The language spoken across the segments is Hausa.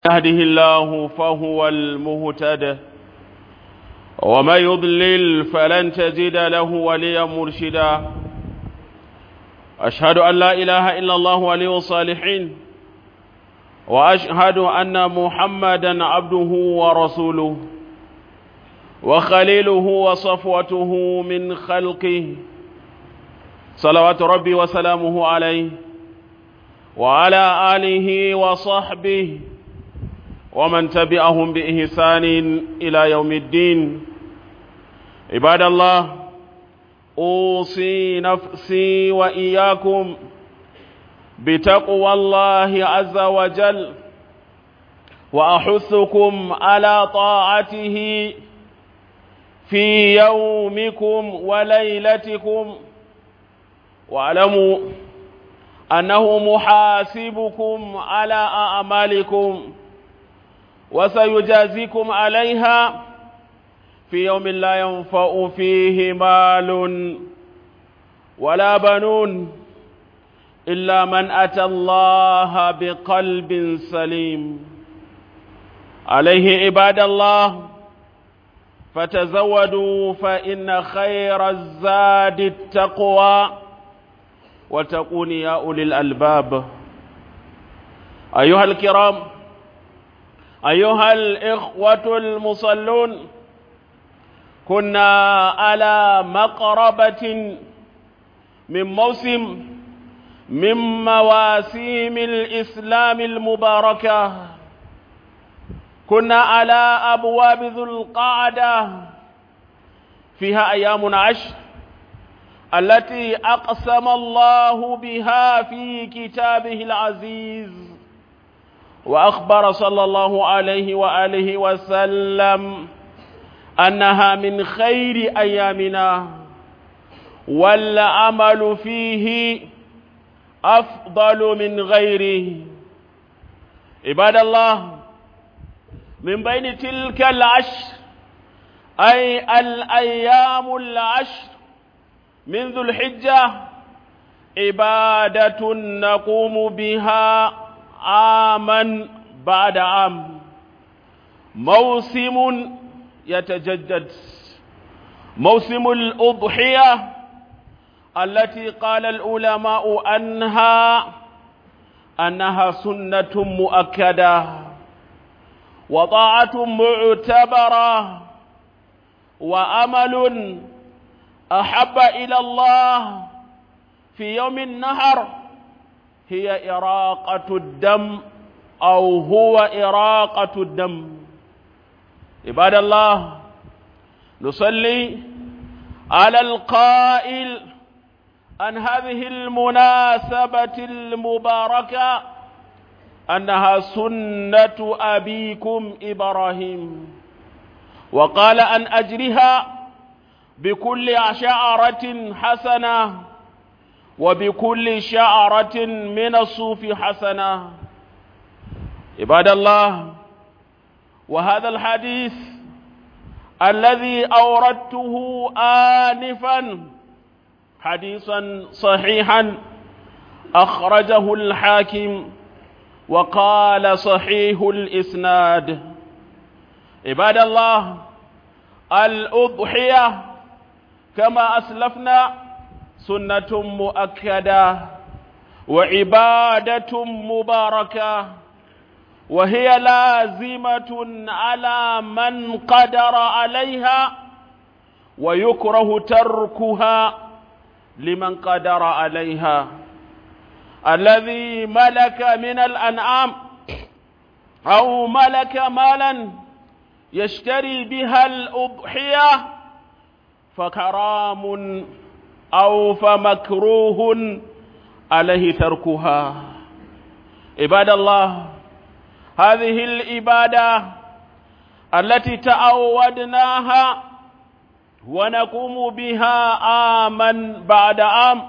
يهده الله فهو المهتد وما يضلل فلن تجد له وليا مرشدا أشهد أن لا إله إلا الله ولي الصالحين وأشهد أن محمدا عبده ورسوله وخليله وصفوته من خلقه صلوات ربي وسلامه عليه وعلى آله وصحبه ومن تبعهم بإحسان إلى يوم الدين عباد الله أوصي نفسي وإياكم بتقوى الله عز وجل وأحثكم على طاعته في يومكم وليلتكم واعلموا أنه محاسبكم على أعمالكم وسيجازيكم عليها في يوم لا ينفع فيه مال ولا بنون إلا من أتى الله بقلب سليم عليه عباد الله فتزودوا فإن خير الزاد التقوى وتقون يا أولي الألباب أيها الكرام أيها الإخوة المصلون كنا على مقربة من موسم من مواسيم الإسلام المباركة كنا على أبواب ذو القعدة فيها أيام عشر التي أقسم الله بها في كتابه العزيز وأخبر صلى الله عليه وآله وسلم أنها من خير أيامنا والعمل فيه أفضل من غيره عباد الله من بين تلك العشر أي الأيام العشر من ذو الحجة عبادة نقوم بها عاما بعد عام موسم يتجدد موسم الأضحية التي قال العلماء عنها أنها سنة مؤكدة وطاعة معتبرة وأمل أحب إلى الله في يوم النهر هي إراقة الدم أو هو إراقة الدم عباد الله نصلي على القائل عن هذه المناسبة المباركة أنها سنة أبيكم إبراهيم وقال أن أجرها بكل شعرة حسنة وبكل شعرة من الصوف حسنة عباد الله وهذا الحديث الذي أوردته آنفا حديثا صحيحا أخرجه الحاكم وقال صحيح الإسناد عباد الله الأضحية كما أسلفنا سنة مؤكدة وعبادة مباركة وهي لازمة على من قدر عليها ويكره تركها لمن قدر عليها الذي ملك من الأنعام أو ملك مالا يشتري بها الأضحية فكرام أو فمكروه عليه تركها عباد الله هذه العبادة التي تعودناها ونقوم بها عاما بعد عام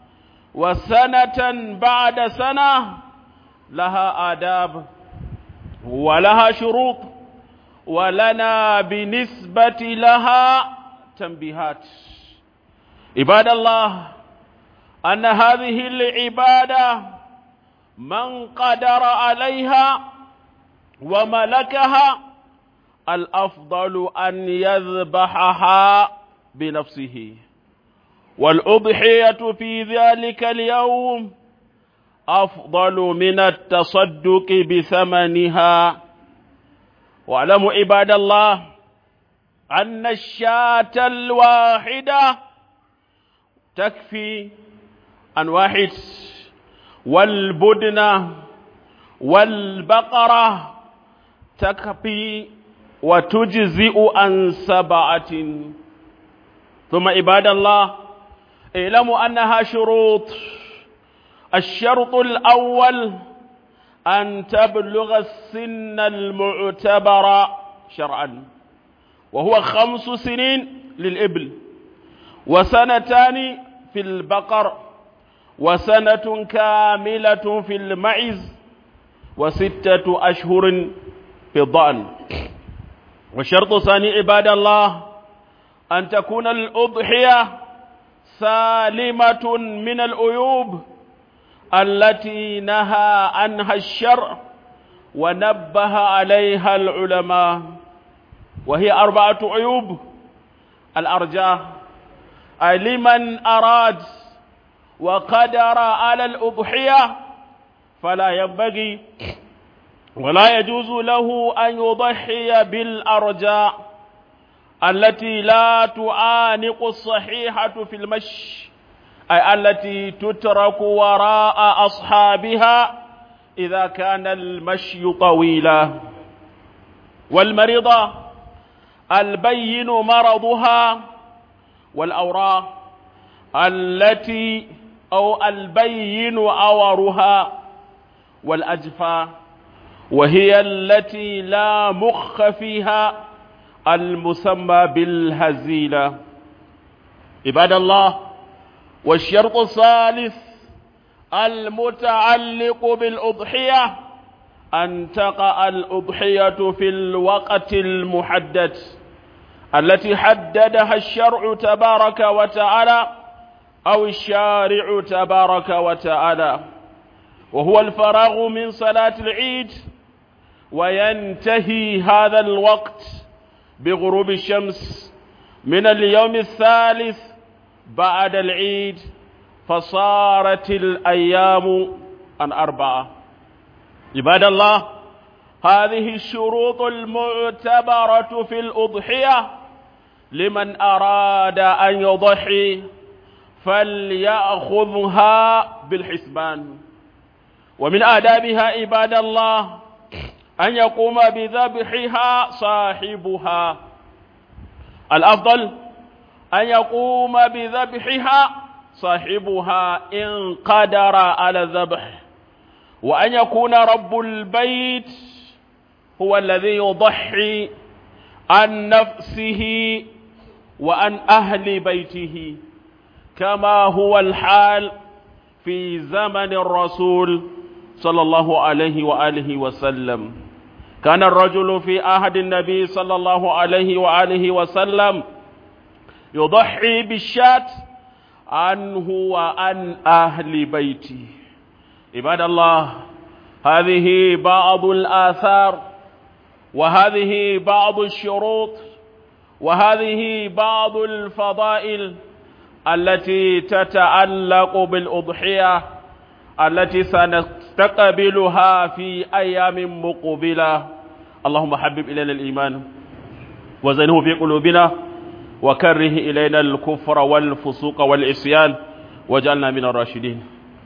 وسنة بعد سنة لها آداب ولها شروط ولنا بالنسبة لها تنبيهات عباد الله أن هذه العبادة من قدر عليها وملكها الأفضل أن يذبحها بنفسه والأضحية في ذلك اليوم أفضل من التصدق بثمنها واعلموا عباد الله أن الشاة الواحدة تكفي عن واحد والبدنة والبقرة تكفي وتجزئ عن سبعة ثم عباد الله اعلموا أنها شروط الشرط الأول أن تبلغ السن المعتبر شرعا وهو خمس سنين للإبل وسنتان في البقر وسنة كاملة في المعز وستة أشهر في الضأن والشرط الثاني عباد الله أن تكون الأضحية سالمة من العيوب التي نهى عنها الشرع ونبه عليها العلماء وهي أربعة عيوب الأرجاء أي لمن أراد وقدر على الأضحية فلا ينبغي ولا يجوز له أن يضحي بالأرجاء التي لا تعانق الصحيحة في المشي أي التي تترك وراء أصحابها إذا كان المشي طويلا والمرضى البين مرضها والأوراق التي أو البين عورها والأجفى وهي التي لا مخ فيها المسمى بالهزيلة عباد الله والشرط الثالث المتعلق بالأضحية أن تقع الأضحية في الوقت المحدد التي حددها الشرع تبارك وتعالى أو الشارع تبارك وتعالى وهو الفراغ من صلاة العيد وينتهي هذا الوقت بغروب الشمس من اليوم الثالث بعد العيد فصارت الأيام عن أربعة عباد الله هذه الشروط المعتبرة في الأضحية لمن أراد أن يضحي فليأخذها بالحسبان ومن آدابها عباد الله أن يقوم بذبحها صاحبها الأفضل أن يقوم بذبحها صاحبها إن قدر على الذبح وأن يكون رب البيت هو الذي يضحي عن نفسه وعن أهل بيته كما هو الحال في زمن الرسول صلى الله عليه وآله وسلم كان الرجل في عهد النبي صلى الله عليه وآله وسلم يضحي بالشاة عنه وعن أهل بيته عباد الله هذه بعض الآثار وهذه بعض الشروط وهذه بعض الفضائل التي تتعلق بالأضحية التي سنستقبلها في أيام مقبلة اللهم حبب إلينا الإيمان وزينه في قلوبنا وكره إلينا الكفر والفسوق والعصيان واجعلنا من الراشدين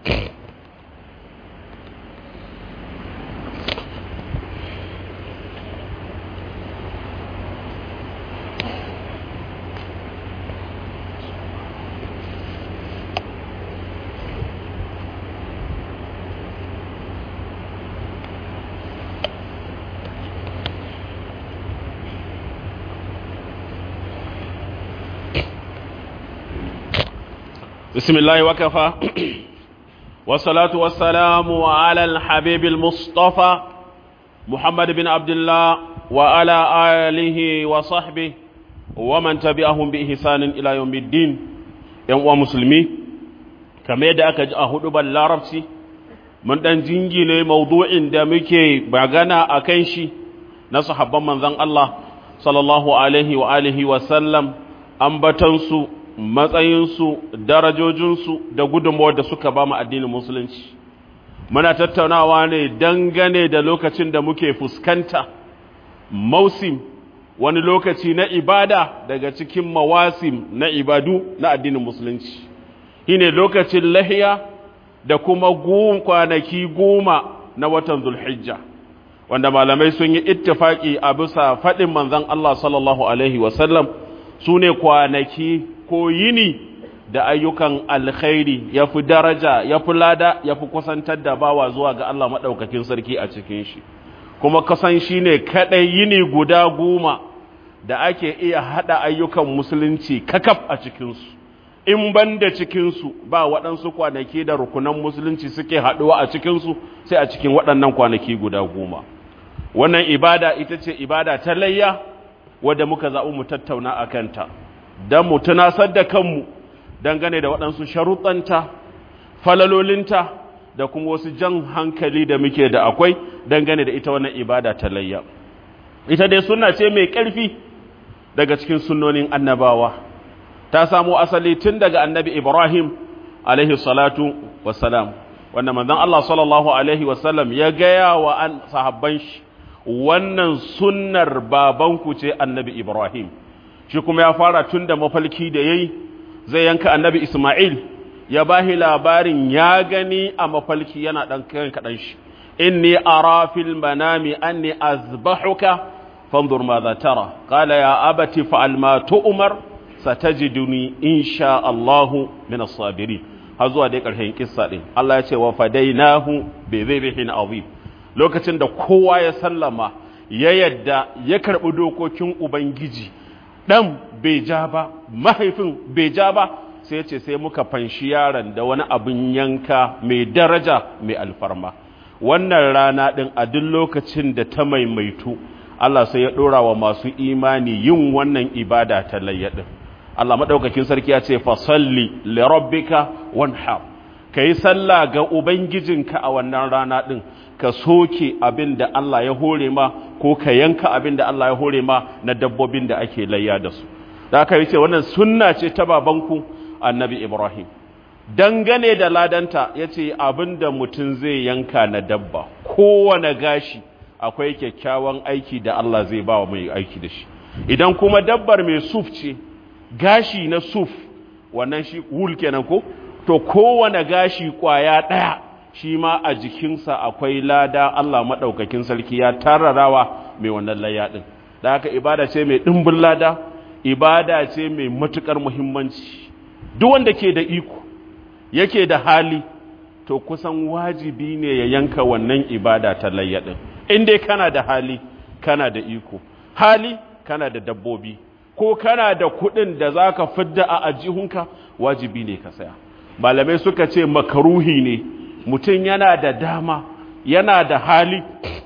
بسم الله وكفى والصلاة والسلام على الحبيب المصطفى محمد بن عبد الله وعلى آله وصحبه ومن تبعهم بإحسان إلى يوم الدين يوم مسلمي kamar yadda aka ji a hudubar larabci mun ɗan jingine maudu'in da muke magana a kan shi na sahabban manzan Allah sallallahu alaihi wa alihi wa sallam ambatansu matsayinsu darajojinsu da gudunmawar da suka ba mu addinin musulunci muna tattaunawa ne dangane da lokacin da muke fuskanta mausim wani lokaci na ibada daga cikin mawasim na ibadu na addinin musulunci shine lokacin lahiya da kuma kwanaki goma na watan zulhijja wanda malamai sun yi ittifaki a bisa faɗin manzon Allah sallallahu alaihi wasallam su ne kwanaki ko yini da ayyukan alkhairi ya fi daraja ya fi lada ya fi kusantar da bawa zuwa ga Allah maɗaukakin sarki a cikin shi kuma kasan shi ne kaɗai yini guda goma da ake iya haɗa ayyukan musulunci kakaf a cikinsu in ban da cikinsu ba waɗansu kwanaki da rukunan musulunci suke haɗuwa a cikinsu sai a cikin waɗannan kwanaki guda goma wannan ibada ita ce ibada ta layya wadda muka zaɓi mu tattauna a kanta don mu tunasar da kanmu dangane da waɗansu sharuɗanta falalolinta da kuma wasu jan hankali da muke da akwai dangane da ita wannan ibada ta layya ita dai suna ce mai ƙarfi daga cikin sunnonin annabawa ta samo asali tun daga annabi ibrahim alaihi salatu wassalam wanda manzon Allah sallallahu alaihi wasallam ya gaya wa an sahabban shi wannan sunnar babanku ce annabi ibrahim shi kuma ya fara tun da mafalki da yayi zai yanka annabi isma'il ya bahi labarin ya gani a mafalki yana dan kan kadan shi inni ara fil manami anni azbahuka fanzur madha tara qala ya abati fa'al ma tu'mar satajiduni insha Allahu min as-sabirin har zuwa dai ƙarshen kissa din Allah ya ce wa fadainahu bi dhibhin azim lokacin da kowa ya sallama ya yadda ya karbi dokokin ubangiji dan bai ja ba mahaifin bai ja ba sai ya ce sai muka fanshi yaron da wani abin yanka mai daraja mai alfarma wannan rana din a duk lokacin da ta maimaitu Allah sai ya dora wa masu imani yin wannan ibada ta layyadin Allah maɗaukakin sarki ya ce fasalli li rabbika wanhar kai sallah ga ubangijinka a wannan rana din ka soke abin da Allah ya hore ma ko ka yanka abin da Allah ya hore ma na dabbobin da ake layya da su da aka yi ce wannan sunna ce ta babanku annabi Ibrahim dangane da ladanta ya ce abin da mutum zai yanka na dabba kowane gashi akwai kyakkyawan aiki da Allah zai ba wa mai aiki da shi idan kuma dabbar mai suf ce gashi na suf wannan shi wul kenan ko to kowane gashi kwaya ɗaya shi ma a jikinsa akwai lada Allah maɗaukakin sarki ya tararawa mai wannan layya ɗin da haka ibada ce mai ɗimbin lada ibada ce mai matuƙar muhimmanci duk wanda ke da iko yake da hali to kusan wajibi ne ya yanka wannan ibada ta layya ɗin in dai kana da hali kana da iko hali kana da dabbobi ko kana da kuɗin da za ka fidda a ajihunka wajibi ne ka saya malamai suka ce makaruhi ne mutum yana da dama yana da hali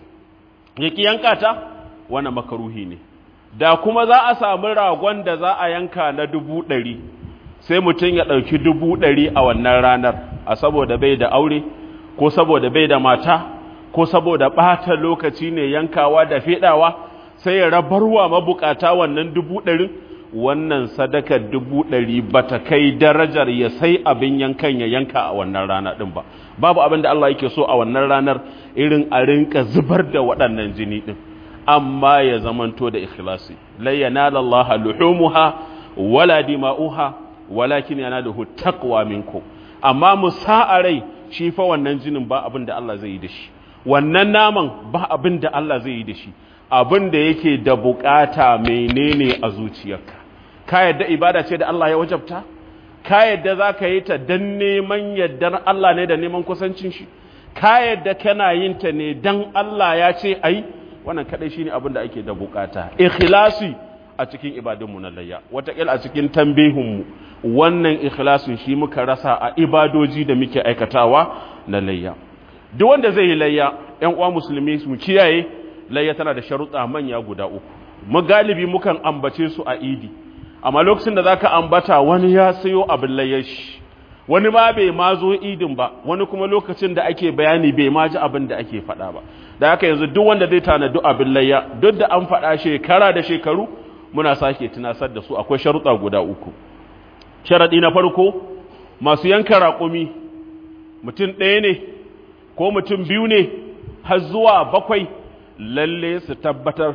ya ki yanka ta wani makaruhi ne da kuma za a samu ragon da za a yanka na dubu ɗari sai mutum ya ɗauki dubu ɗari a wannan ranar a saboda bai da aure ko saboda bai da mata ko saboda ɓata lokaci ne yankawa da feɗawa sai ya rabarwa mabukata wannan dubu ɗarin wannan sadakar dubu ɗari ba ta kai darajar ya sai abin yankan ya yanka a wannan rana ɗin ba babu abin da Allah yake so a wannan ranar irin a rinka zubar da waɗannan jini ɗin amma ya zamanto da ikhlasi la yanala Allah luhumuha wala dima'uha walakin yanaluhu taqwa minkum amma musa'a rai shi fa wannan jinin ba abin da Allah zai yi da shi wannan naman ba abin da Allah zai yi da shi abin da yake da bukata menene a zuciyarka ka yadda ibada ce da Allah ya wajabta ka yadda za ka yi ta don neman yardar Allah ne da neman kusancin shi ka yadda kana yin ta ne don Allah ya ce ai wannan kadai shine abin da ake da bukata ikhlasi a cikin ibadunmu na layya wataƙila a cikin tambihunmu wannan ikhlasin shi muka rasa a ibadoji da muke aikatawa na layya duk wanda zai yi layya ƴan uwa musulmi mu kiyaye layya tana da sharuɗa manya guda uku mu galibi mukan ambace su a idi amma lokacin da zaka ambata wani ya sayo abin layyar shi wani ma bai ma zo idin ba wani kuma lokacin da ake bayani bai ma ji abin da ake faɗa ba da haka yanzu duk wanda zai tanadi abin layya duk da an faɗa shekara da shekaru muna sake tunasar da su akwai sharuɗa guda uku sharaɗi na farko masu yanka raƙumi mutum ɗaya ne ko mutum biyu ne har zuwa bakwai lalle su tabbatar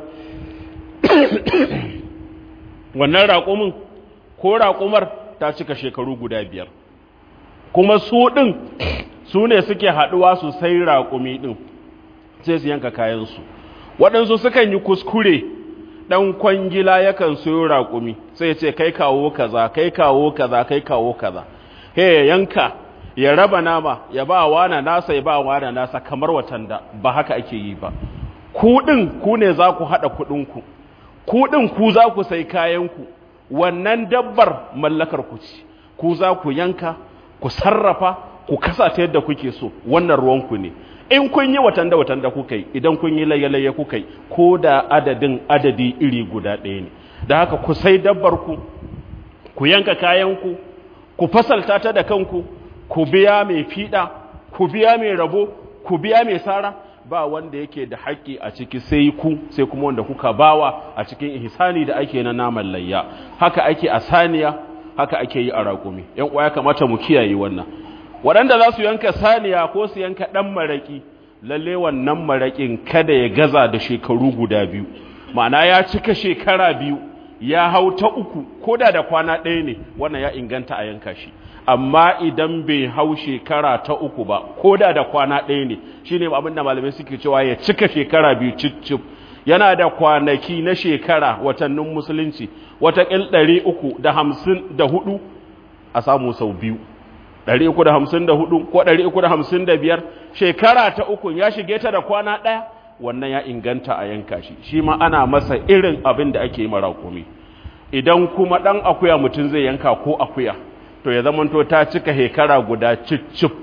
wannan raƙumin ko raƙumar ta cika shekaru guda biyar kuma su ɗin su ne suke haɗuwa su sai raƙumi ɗin sai su yanka kayansu waɗansu sukan yi kuskure ɗan kwangila yakan sayo raƙumi sai ce kai kawo kaza kai kawo kaza kai kawo kaza he ya yanka ya raba nama ya ba wana nasa ya ba wana nasa kamar watan da ba haka ake yi ba ku ɗin ku ne za ku haɗa kuɗinku ku ɗin ku za ku sai kayanku wannan dabbar mallakar ku ci ku za ku yanka ku sarrafa ku kasa ta yadda kuke so wannan ruwanku ne in kun yi watan da watan da kuka yi idan kun yi laye-laye kuka yi ko da adadin adadi iri guda ɗaya ne da haka ku sai dabbar ku ku yanka kayanku ku fasalta ta da kanku ku biya mai fiɗa ku biya mai rabo ku biya mai sara ba wanda yake da haƙƙi a ciki sai ku sai kuma wanda kuka bawa a cikin ihsani da ake na naman layya haka ake a saniya haka ake yi a raƙumi yan uwa ya kamata mu kiyaye wannan waɗanda za su yanka saniya ko su yanka ɗan maraƙi lalle wannan maraƙin kada ya gaza da shekaru guda biyu ma'ana ya cika shekara biyu ya hau ta uku ko da da kwana ɗaya ne wannan ya inganta a yanka shi amma idan bai hau shekara ta uku ba ko da da kwana ɗaya ne shine abin da malamai suke cewa ya cika shekara biyu cicif yana da kwanaki na shekara watannin musulunci watakil ɗari uku da hamsin da hudu a samu sau biyu ɗari uku da hamsin da hudu ko ɗari uku da hamsin da biyar shekara ta uku ya shige ta da kwana ɗaya wannan ya inganta a yanka shi shi ma ana masa irin abin da ake yi marakumi idan kuma ɗan akuya mutum zai yanka ko akuya to ya zamanto ta cika shekara guda cicif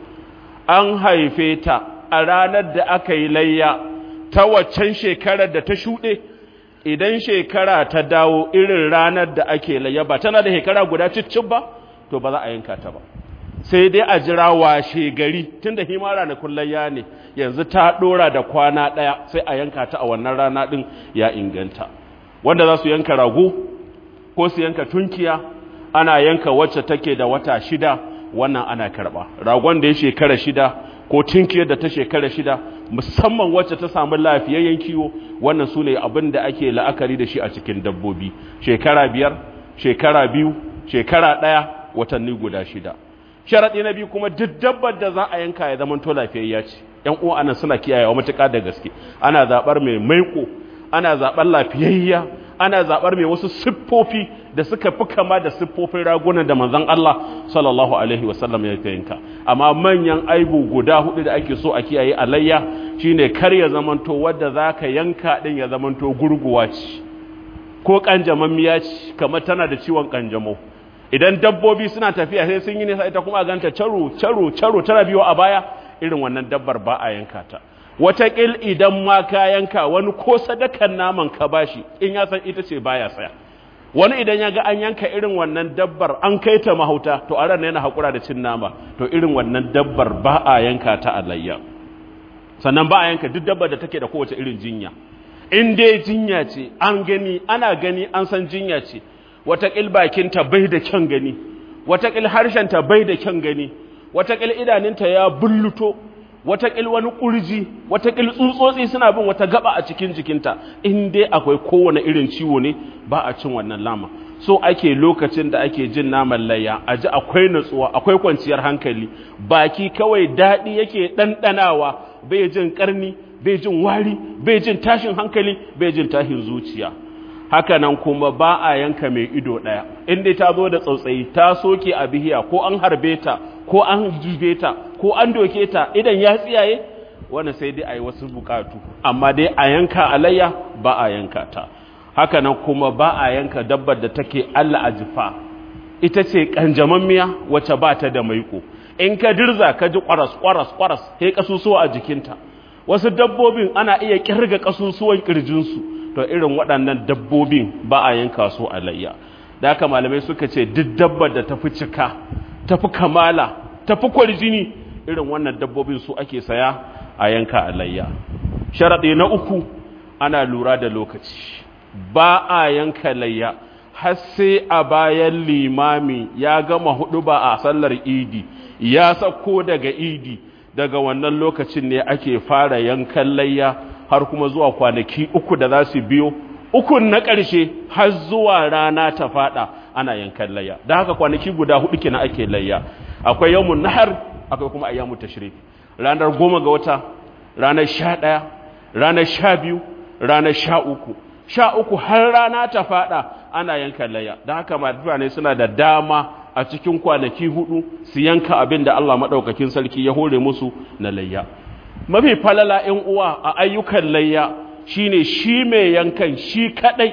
an haife ta a ranar da aka yi layya ta waccan shekarar da ta shuɗe idan shekara ta dawo irin ranar da ake layya ba tana da shekara guda cicif ba to ba za a yanka ta ba sai dai a jira washe gari tunda hima ranakun layya ne yanzu ta ɗora da kwana ɗaya sai a yanka ta a wannan rana ɗin ya inganta wanda za su yanka rago ko su yanka tunkiya ana yanka wacce take da wata shida wannan ana karba ragon da ya shekara shida ko tunkiyar da ta shekara shida musamman wacce ta samu lafiyayyen kiwo wannan su ne abin da ake la'akari da shi a cikin dabbobi shekara biyar shekara biyu shekara ɗaya watanni guda shida sharaɗi na biyu kuma duk dabbar da za a yanka ya zama to lafiyayya ce yan uwa anan suna kiyayewa matuƙa da gaske ana zaɓar mai maiko ana zaɓar lafiyayya ana zaɓar mai wasu siffofi da suka fi kama da siffofin ragunan da manzon Allah sallallahu alaihi wasallam ya yanka amma manyan aibu guda hudu da ake so a kiyaye alayya shine kar ya zamanto wadda zaka yanka din ya zamanto gurguwa ce ko kanjamammiya ce kamar tana da ciwon kanjamau idan dabbobi suna tafiya sai sun yi nisa ita kuma ganta caro caro caro tana biyo a baya irin wannan dabbar ba a yanka ta wataƙil idan ma ka yanka wani ko sadakan naman ka bashi in ya san ita ce baya saya wani idan ya ga an yanka irin wannan dabbar an kai ta mahauta to a ran yana haƙura da cin nama to irin wannan dabbar ba a yanka ta alayya sannan ba a yanka duk dabbar da take da kowace irin jinya in dai jinya ce an gani ana gani an san jinya ce wataƙil bakinta bai da kyan gani wataƙil harshenta bai da kyan gani wataƙil idaninta ya bulluto wataƙil wani ƙurji wataƙil tsutsotsi suna bin wata gaba a cikin jikinta in dai akwai kowane irin ciwo ne ba a cin wannan lama so ake lokacin da ake jin naman layya a ji akwai natsuwa akwai kwanciyar hankali baki kawai daɗi yake ɗanɗanawa bai jin ƙarni bai jin wari bai jin tashin hankali bai jin tashin zuciya haka nan kuma ba a yanka mai ido ɗaya in dai ta zo da tsautsayi ta soke a bihiya ko an harbe ta ko an jube ta ko an doke ta idan ya tsiyaye wannan sai dai a yi wasu bukatu amma dai a yanka alayya ba a yanka ta haka nan kuma ba a yanka dabbar da take Allah a jifa ita ce kanjamammiya wacce ba ta da maiko in ka dirza ka ji kwaras kwaras kwaras sai kasusuwa a jikinta wasu dabbobin ana iya kirga kasusuwan kirjinsu to irin waɗannan dabbobin ba a yanka su alayya da haka malamai suka ce duk dabbar da ta fi cika tafi kamala tafi kwarjini irin wannan dabbobin su ake saya a yanka alayya sharaɗi na uku ana lura da lokaci ba a yanka layya har sai a bayan limami ya gama hudu ba a sallar idi ya sako daga idi daga wannan lokacin ne ake fara yankan layya har kuma zuwa kwanaki uku da za su biyo ukun na ƙarshe har zuwa rana ta fada ana yankan layya da haka kwanaki guda hudu kenan ake layya akwai yawmun nahar akwai kuma ayyamu tashrik ranar goma ga wata ranar sha ɗaya ranar sha biyu ranar sha uku sha uku har rana ta fada ana yankan layya da haka mutane suna da dama a cikin kwanaki hudu su yanka abin da Allah maɗaukakin sarki ya hore musu na layya mafi falala ‘yan uwa a ayyukan layya shine shi mai yankan shi kaɗai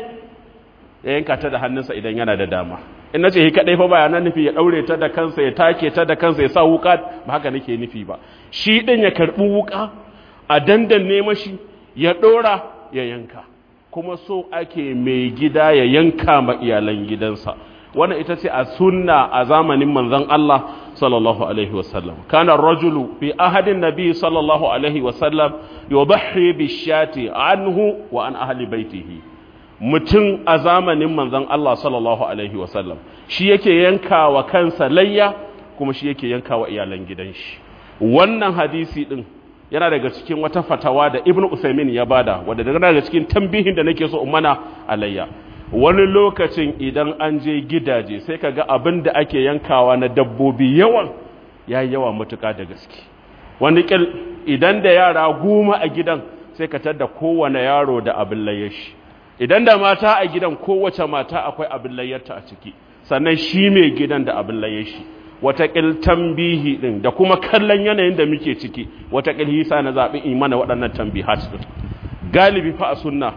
ya yanka ta da hannunsa idan yana da dama in na ce shi kaɗai fa bayanan nufi ya ɗaure ta da kansa ya take ta da kansa ya sa wuka ba haka nake nufi ba shi ɗin ya karɓi wuka a dandanne mashi ya ɗora ya yanka kuma so ake mai gida ya yanka ma iyalan gidansa wannan ita ce a sunna a zamanin manzon Allah sallallahu alaihi wasallam kana rajulu fi ahadin nabi sallallahu alaihi wasallam yudhi bishati anhu wa an ahli baitihi mutum a zamanin manzon Allah sallallahu alaihi wasallam shi yake yanka wa kansa layya kuma shi yake yanka wa iyalan gidan shi wannan hadisi din yana daga cikin wata fatawa da ibnu usaimin ya bada wadda daga cikin tambihin da nake so in mana alayya wani lokacin idan an je gidaje sai ka ga abin da ake yankawa na dabbobi yawan ya yi yawa matuka da gaske wani ƙil idan da yara goma a gidan sai ka tadda kowane yaro da abin layyashi idan da mata a gidan kowace mata akwai abin layyarta a ciki sannan shi mai gidan da abin layyashi watakil tambihi din da kuma kallon yanayin da muke ciki watakil hisa na zaɓi in mana waɗannan tambihat din galibi fa a sunna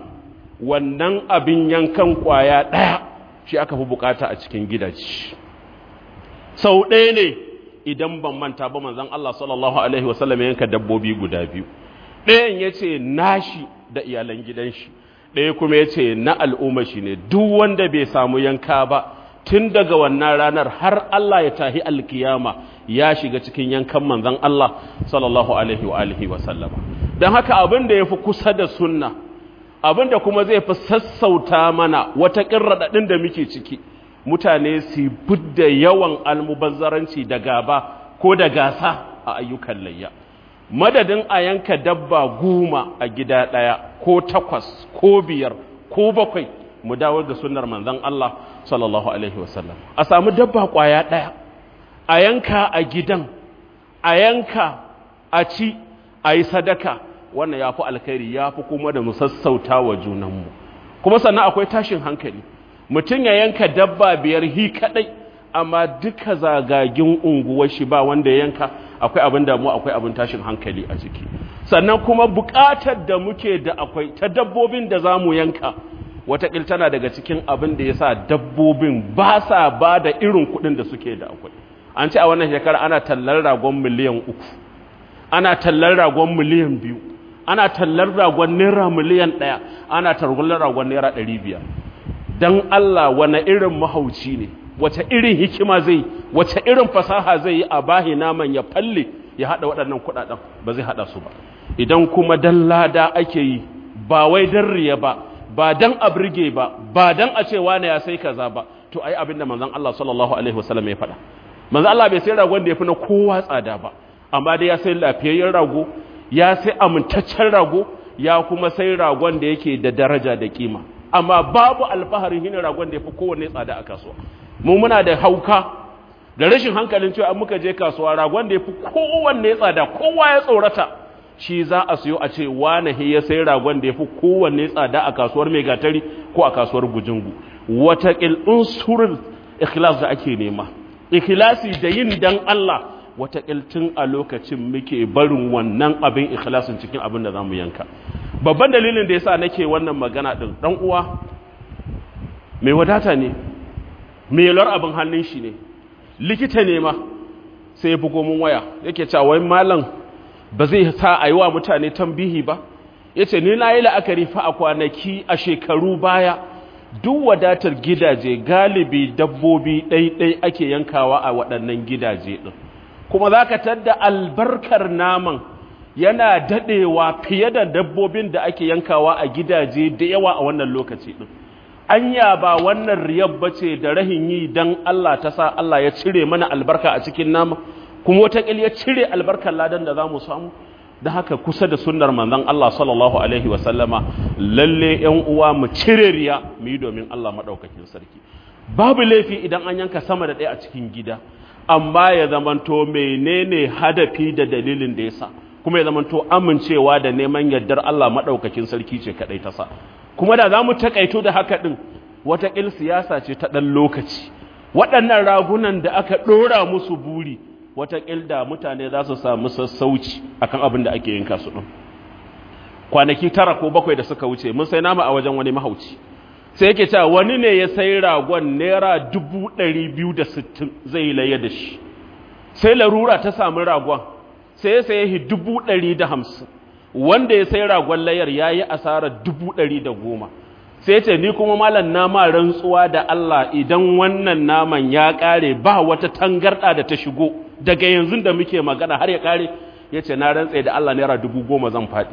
wannan abin yankan kwaya ɗaya shi aka fi bukata a cikin gidaje sau ɗaya ne idan ban manta ba manzon Allah sallallahu alaihi wasallam yanka dabbobi guda biyu ɗayan ya ce nashi da iyalan gidan shi ɗaya kuma ya ce na al'umma shi ne duk wanda bai samu yanka ba tun daga wannan ranar har Allah ya tahi alkiyama ya shiga cikin yankan manzon Allah sallallahu alaihi wa alihi wa sallama don haka abin da ya fi kusa da sunna abin da kuma zai fi sassauta mana wata ƙirraɗaɗin da muke ciki mutane su budda yawan almubazzaranci da gaba ko da gasa a ayyukan layya madadin a yanka dabba goma a gida ɗaya ko takwas ko biyar ko bakwai mu dawo da sunnar manzon Allah sallallahu alaihi wasallam a samu dabba kwaya ɗaya a yanka a gidan a yanka a ci a yi sadaka wannan ya fi alkhairi ya fi kuma da mu sassauta wa junanmu kuma sannan akwai tashin hankali mutum ya yanka dabba biyar hi kaɗai amma duka zagagin unguwar shi ba wanda ya yanka akwai abin damu akwai abin tashin hankali a ciki sannan kuma buƙatar da muke da akwai ta dabbobin da za mu yanka wataƙil tana daga cikin abin da ya sa dabbobin ba sa ba da irin kuɗin da suke da akwai an ce a wannan shekara ana tallar ragon miliyan uku ana tallar ragon miliyan biyu ana tallar ragon naira miliyan ɗaya ana targular ragon naira ɗari biyar don allah wane irin mahauci ne wace irin hikima zai wace irin fasaha zai yi a bahi naman ya falle ya haɗa waɗannan kuɗaɗen ba zai haɗa su ba idan kuma dan lada ake yi ba wai dan riya ba ba dan a birge ba ba dan a ce wane ya sai kaza ba to ai abinda manzon Allah sallallahu alaihi wasallam ya faɗa manzon Allah bai sai ragon da ya fi na kowa tsada ba amma dai ya sai lafiyayyen rago ya sai amintaccen rago ya kuma sai ragon da yake da daraja da kima amma babu alfaharin hinin ragon da ya fi kowanne tsada a kasuwa mu muna da hauka da rashin hankalin cewa muka je kasuwa ragon da ya fi kowanne tsada kowa ya tsorata shi za a siyo a ce wane he ya sai ragon da ya fi kowanne tsada a kasuwar mai gatari ko a kasuwar gujingu wata unsurul ikhlas da ake nema ikhlasi da yin dan Allah wata tun a lokacin muke barin wannan abin ikhlasin cikin abin da zamu yanka babban dalilin da yasa nake wannan magana din dan uwa mai wadata ne mai yalar abin hannun shi ne likita ne ma sai ya bugo mun waya yake cewa wai malam ba zai sa a yi wa mutane tambihi ba ya ce ni na yi la'akari fa a kwanaki a shekaru baya duk wadatar gidaje galibi dabbobi ɗaiɗai ake yankawa a waɗannan gidaje ɗin kuma za ka tadda albarkar naman yana daɗewa fiye da dabbobin da ake yankawa a gidaje da yawa a wannan lokaci ɗin anya ba wannan riyar bace da rahin yi dan Allah ta sa Allah ya cire mana albarka a cikin nama kuma wataƙil ya cire albarkar ladan da za mu samu da haka kusa da sunnar manzon Allah sallallahu alaihi wasallama lalle yan uwa mu cire riya mu yi domin Allah madaukakin sarki babu laifi idan an yanka sama da ɗaya a cikin gida amma ya zamanto menene hadafi da dalilin da yasa kuma ya zamanto amincewa da neman yardar Allah madaukakin sarki ce kadai ta sa kuma da za mu takaito da haka ɗin wataƙil siyasa ce ta ɗan lokaci waɗannan ragunan da aka ɗora musu buri wataƙil da mutane za su samu sassauci akan abin da ake yinka su ɗin kwanaki tara ko bakwai da suka wuce mun sai nama a wajen wani mahauci sai yake cewa wani ne ya sai ragon naira dubu ɗari biyu da sittin zai yi laye da shi sai larura ta samu ragon sai ya saye dubu ɗari da hamsin wanda ya sai ragon layar ya yi asarar dubu ɗari da goma sai ce ni kuma malam nama rantsuwa da Allah idan wannan naman ya ƙare ba wata tangarɗa da ta shigo daga yanzu da muke magana har ya ƙare ya ce na rantse da Allah naira dubu goma zan faɗi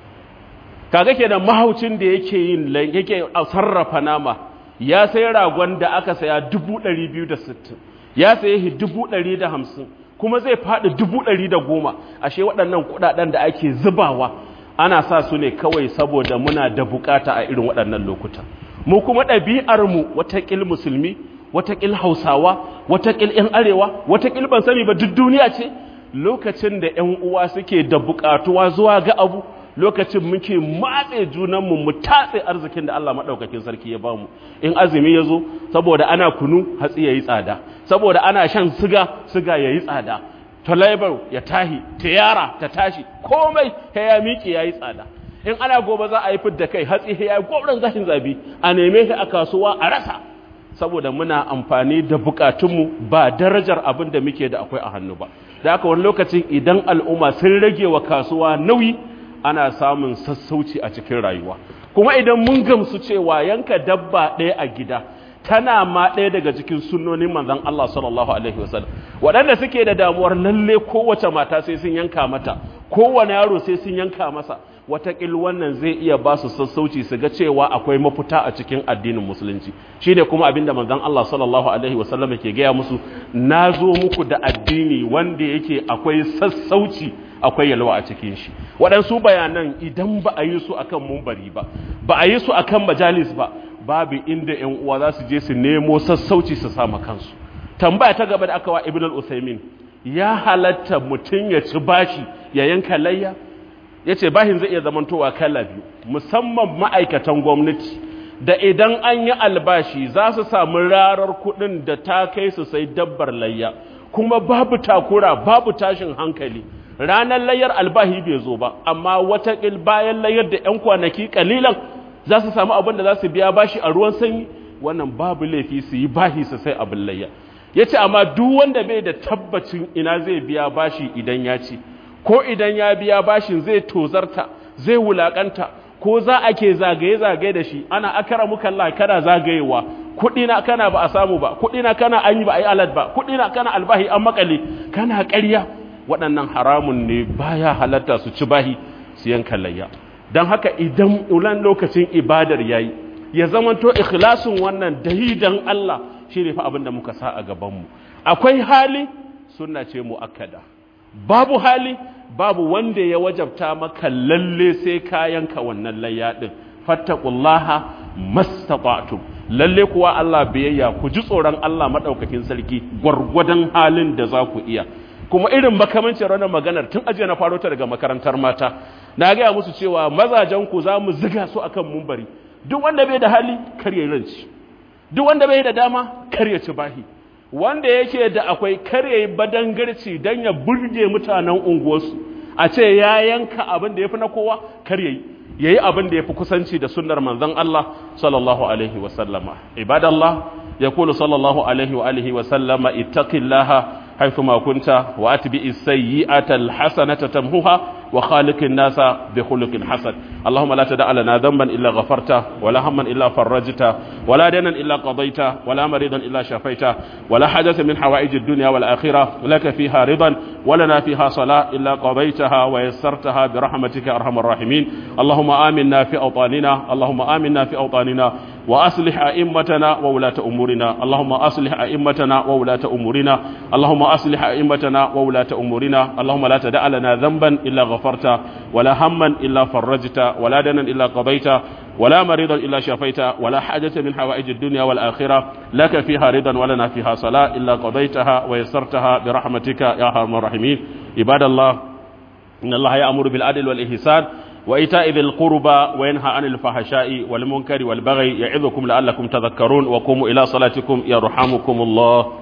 kaga kenan mahaucin da yake yin yake sarrafa nama ya sai ragon da aka saya dubu ɗari biyu da sittin ya saye dubu ɗari da hamsin kuma zai faɗi dubu ɗari da goma ashe waɗannan kuɗaɗen da ake zubawa ana sa su ne kawai saboda muna da bukata a irin waɗannan lokuta mu kuma ɗabi'armu watakil musulmi watakil hausawa watakil 'yan arewa watakil ban sani ba duk duniya ce lokacin da 'yan uwa suke da bukatuwa zuwa ga abu lokacin muke matse junanmu mu tatse arzikin da Allah maɗaukakin sarki ya bamu in azumi ya zo saboda ana kunu hatsi ya yi tsada saboda ana shan siga siga ya yi tsada tolaibar ya tahi tiyara ta tashi komai ya miƙe ya yi tsada in ana gobe za a yi fidda kai hatsi ya yi gwamnan zashin zabi a neme shi a kasuwa a rasa saboda muna amfani da bukatunmu ba darajar abin da muke da akwai a hannu ba da haka wani lokacin idan al'umma sun rage wa kasuwa nauyi ana samun sassauci a cikin rayuwa kuma idan mun gamsu cewa yanka dabba ɗaya a gida tana ma ɗaya daga cikin sunnonin manzon Allah sallallahu alaihi wasallam waɗanda suke da damuwar lalle kowace mata sai sun yanka mata kowane yaro sai sun yanka masa watakil wannan zai iya ba su sassauci su ga cewa akwai mafita a cikin addinin musulunci shi ne kuma abinda manzon Allah sallallahu alaihi wasallam ke gaya musu na zo muku da addini wanda yake akwai sassauci akwai yalwa a cikin shi waɗansu bayanan idan ba a yi su akan mumbari ba ba a yi su akan majalis ba babu inda ƴan uwa za su je su nemo sassauci su sama kansu tambaya ta gaba da aka wa ibn al-usaymin ya halatta mutum ya ci bashi ya yanka layya ya ce bahin zai iya zamantowa kala biyu musamman ma'aikatan gwamnati da idan an yi albashi za su samu rarar kuɗin da ta kai su sai dabbar layya kuma babu takura babu tashin hankali ranar layyar albahi bai zo ba amma watakil bayan layyar da 'yan kwanaki kalilan za su samu abin da za su biya bashi a ruwan sanyi wannan babu laifi su yi bahi su sai abin layya ya ce amma duk wanda bai da tabbacin ina zai biya bashi idan ya ci ko idan ya biya bashin zai tozarta zai wulakanta ko za a ke zagaye-zagaye da shi ana akara muka Allah kana zagayewa kuɗi na kana ba a samu ba kuɗi na kana an yi ba a yi alad ba kuɗi na kana albahi an makale kana ƙarya waɗannan haramun ne baya halatta su ci bahi su yanka layya don haka idan ulan lokacin ibadar yayi ya zamanto ikhlasin wannan dahidan Allah shi ne fa abin da muka sa a gabanmu akwai hali sunna ce mu'akkada babu hali babu wanda ya wajabta maka lalle sai ka yanka wannan layya din fattaqullaha mastata'tum lalle kuwa Allah biyayya ku ji tsoron Allah madaukakin sarki gwargwadon halin da za ku iya kuma irin makamancin ranar maganar tun ajiye na faro ta daga makarantar mata na gaya musu cewa mazajen ku za mu ziga su akan mumbari duk wanda bai da hali kar ya ranci duk wanda bai da dama kar ya ci bahi wanda yake da akwai kar ya yi badangarci don ya burge mutanen unguwarsu a ce ya yanka abin da ya fi na kowa kar ya yi ya yi abin da ya fi kusanci da sunnar manzon Allah sallallahu alaihi wa sallama ibadallah ya kulu sallallahu alaihi wa alihi wa sallama ittaqillaha حيثما كنت وأتبع السيئة الحسنة تمهها وخالق الناس بخلق حسن اللهم لا تدع لنا ذنبا إلا غفرته ولا هما إلا فرجته ولا دينا إلا قضيته ولا مريضا إلا شفيته ولا حاجة من حوائج الدنيا والآخرة لك فيها رضا ولنا فيها صلاة إلا قضيتها ويسرتها برحمتك أرحم الراحمين اللهم آمنا في أوطاننا اللهم آمنا في أوطاننا وأصلح أئمتنا وولاة أمورنا اللهم أصلح أئمتنا وولاة أمورنا اللهم أصلح أئمتنا وولاة أمورنا اللهم لا تدع لنا ذنبا إلا غفرت ولا هما إلا فرجت ولا دنا إلا قضيت ولا مريضا إلا شفيت ولا حاجة من حوائج الدنيا والآخرة لك فيها رضا ولنا فيها صلاة إلا قضيتها ويسرتها برحمتك يا أرحم الراحمين عباد الله إن الله يأمر بالعدل والإحسان وإيتاء ذي القربى وينهى عن الفحشاء والمنكر والبغي يعظكم لعلكم تذكرون وقوموا إلى صلاتكم يرحمكم الله